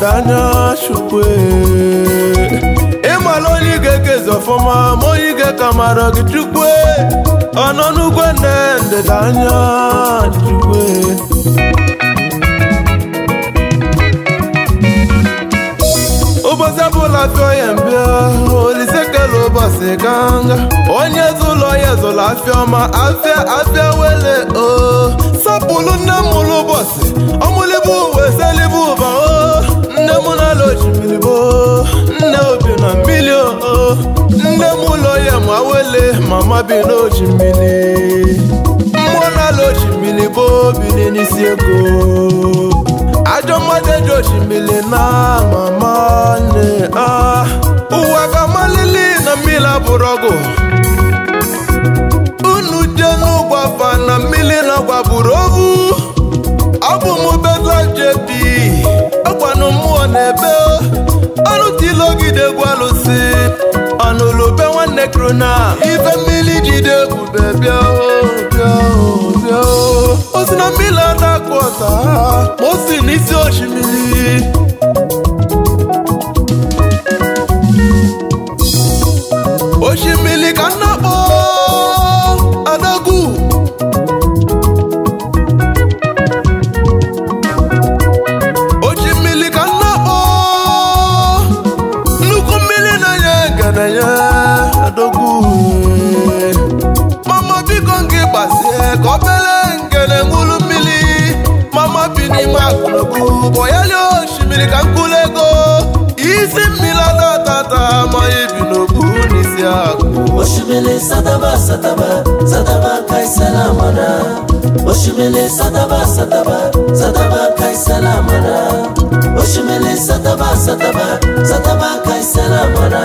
ndịda anya chukwu ịmala onye ị ga-ekezi ọfụma ma onye ị ga-eka mara gị chukwu ọnọ n'ugwe nne ndịda anya chukwu ụbọchị ọbụla fịọ ya mbịa olise kele ụbọchị ganga onye zụlọ ya zụlọ afịa ọma afịa afịa wele o sapụlụ nne m ụlọ ụbọchị ọmụlibu uwe selibu ụba o nne m na-ala osimiri bo nne obi na mmiri o nne m ụlọ ya ma wele mama bi n'osimiri mmụọ na-ala osimiri bo biri n'isi ego ajọ mmadụ eji osimiri na mama nne a ụwa ga-amalili na mmiri abụrụ ọgụ unu je n'ụgbafa na mmiri na gbagburu ovu abụ m bedla jebi ọkwanụ mmụọ na-ebe ọnụ tilogide egwu alụsị ọnụlube nwanne krona ife mmiri jide ebube bịa o, bịa o, bịa o. o si na mmiri adakụ ọta ma o si n'isi osimiri osimiri ka nna kpọ adagwu osimiri ka nna kpọ nnukwu mmiri na-enye ngenenye adogwu mama biko nke gbazie ka obere ngene ṅụrụ mmiri mama bi n'ime akụnụkụ bọyali osimiri ka mkpụrụ ego isi mmiri atatata ma ebi n'okpu n'isi akụ Oshimele sadaba sadaba sadaba kai salamana Oshimele sadaba sadaba sadaba kai salamana Oshimele sadaba sadaba sadaba kai salamana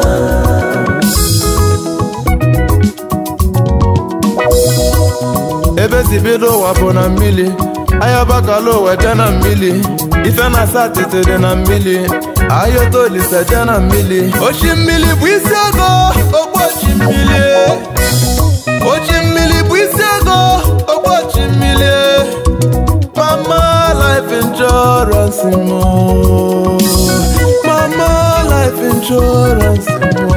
ebe si bido ụwa bụ na mmiri ayabakala ụwa je na mmiri ife na satịtị dị na mmiri ayotolise je na mmiri ochi mmiri bụ isi ego ogbochi mmiri ochi mmiri bụ isi ego ogbochi mmiri mama life insurance mo mama life insurance mo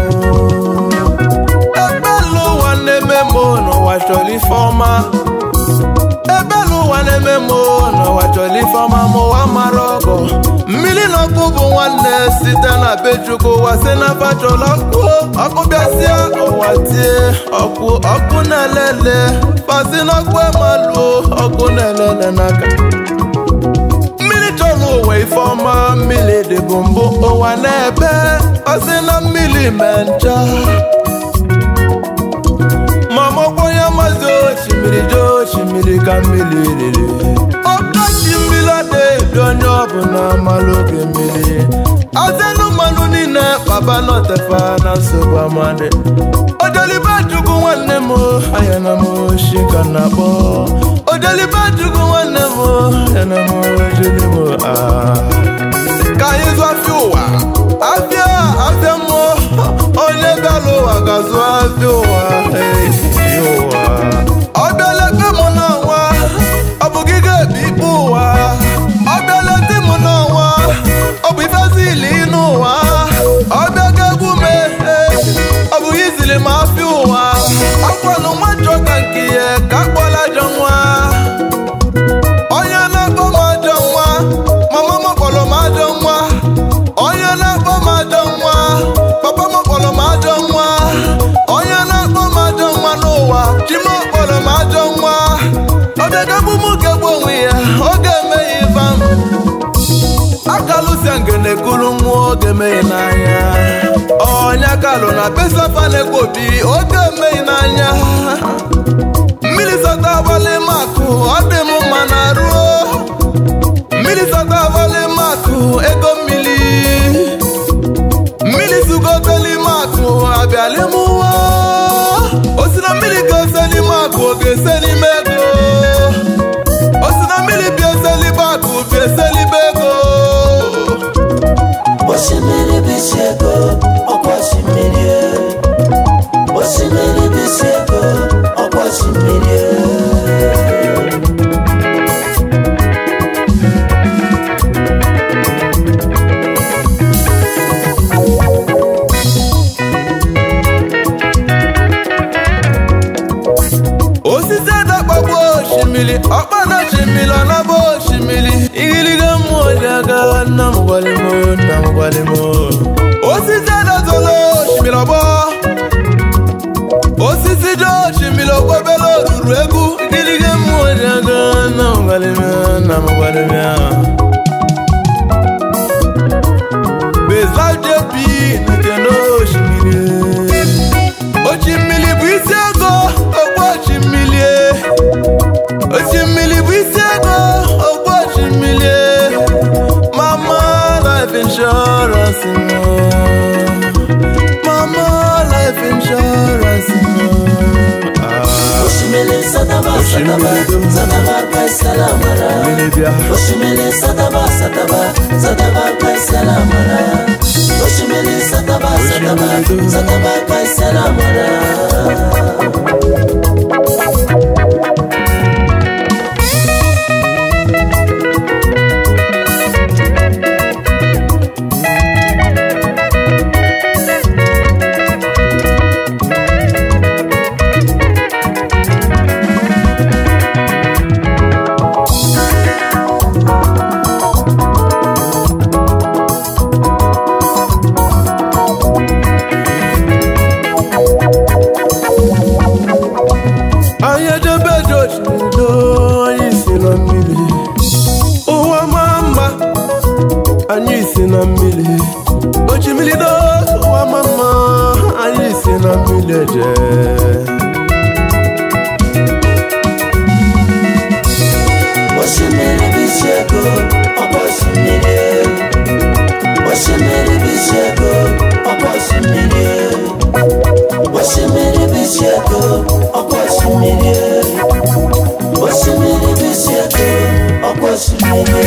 ebelu ụwa na-eme m n'ụwa chọrọ ife ọma ebelu ụwa na-eme m n'ụwa chọrọ ife ọma ma ụwa mara ọgọ mmiri na ọkụ bụ nwanne site na be chukwu ụwa si na fachọrọ ọkụ ọkụ bịasịa ụwa tie ọkụ ọkụ na-elele pasi n'ọkụ emaluo ọkụ na-elele n'aka mmiri chọrọ ụwa ife ọma mmiri dịbụ mbụ ụwa na-ebe ọsị na mmiri mee ncha mama ọkwanye mazi osimiri je osimiri ka mmiri riri ọkọchị mmiri adịghị onye ọbụla malụ oge mmiri azenu mmanụ niile baba nọtefa na nsogbu amadị ojolibe chukwu nwanne m anya na m oshi ka na akpọ ojolibe chukwu nwanne m anya na m ojoli m ah ka anyị zụ afịa ụwa afịa afịa mmụọ onye bịara ụwa ga-azụ afịa ụwa Hey, ụwa ọ bịala ebe mụ n'ọnwa ọ bụ gị ga-ebi ikpe ụwa ọ bịala di m n'ọnwa ọ bụ ifezili n'ụwa ọ bịaga egwu m ehe ọ bụ gị zili m afịa ụwa akwanụ nwa chọ ka nke ya ka akpọla ajọ nwa onye na-akpọ m ajọ nwa mama m kpọrọ m ajọ nwa onye na-akpọ m ajọ nwa papa m kpọrọ m ajọ nwa onye na-akpọ m ajọ nwa n'ụwa chi m kpọrọ m ajọ nwa ọ bịagabụ m kegbu onwe ya ọ ga-emeghe ife m akalụsia ngene kuru nwa oge meghe n'anya onye kalụ na besafa na-ekwu obi oge emeghe n'anya mmiri sọta abalị makụ ọ dị m mma na ruo mmiri sọta abalị makụ ego mmiri mmiri sugoteli makụ abịalị m ụwa o si na mmiri ga-eseli makụ ọ ga-eseli m ego o si na mmiri bịa eseli makụ bịa eseli m ego Oshimele bishego ọkwa oshimiri Oshimele bishego ọkwa oshimiri amagbalimo osisi adazolo osimiri ọgbọ osisi dị osimiri ọgbọ bela oruru egwu gịlịgị mmụọ ji aga na amagbalimo na amagbalimo bezajebi nke n'osimiri osimiri bụ isi ego ogbu osimiri osimiri bụ isi ego ogbu osimiri mama life insurance no. mama life insurance no. Ah, Oshimele sataba sataba sataba kai salamara Osimiri bịa. Oshimele sataba sataba sataba kai salamara Oshimele sataba sataba sataba kai salamara anyị ejebe jochido anyị si na mmiri ụwa maa mma anyị si na mmiri ochimiri do ụwa maa mma anyị si na mmiri eje Oshimele bishego ọkọ oshimele Oshimele bishego ọkọ oshimele Oshimele bishego ọkọ oshimele Oshimele bishego ọkọ oshimele.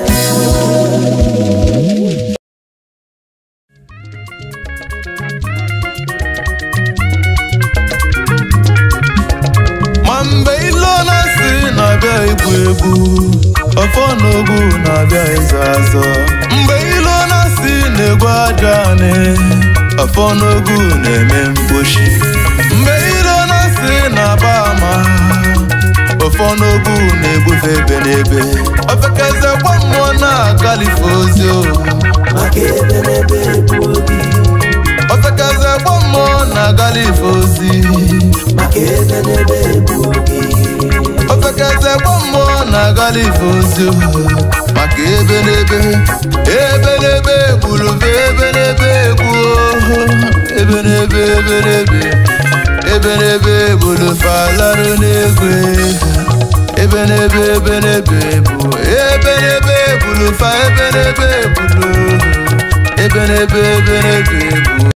ma mgbe ilo na-asị na-abịa igbu egbu ọfọ n'ogbu na-abịa ịzọ azọ mgbe ilo na-asị na-egwu aja anị ọfọ n'ogbu na-eme mkpochi mgbe ilo na-asị na-aba ama ọfọ n'ogbu na-egbufe ebe n'ebe ofekeze gwa mmụọ na-agalife ozi o maka ebe n'ebe bụ obi ofekeze gwa mmụọ na-agalife ozi maka ebe n'ebe bụ obi ofekeze gwa mmụọ na-agala ife ozi maka ebe n'ebe ebe n'ebe gburu mfe ebe n'ebe gbuo ebe n'ebe ebe n'ebe ebe n'ebe gburu falarụ n'egwe ebe n'ebe ebe n'ebe bụ ebe n'ebe gburu fa ebe n'ebe gburu ebe n'ebe ebe n'ebe bụ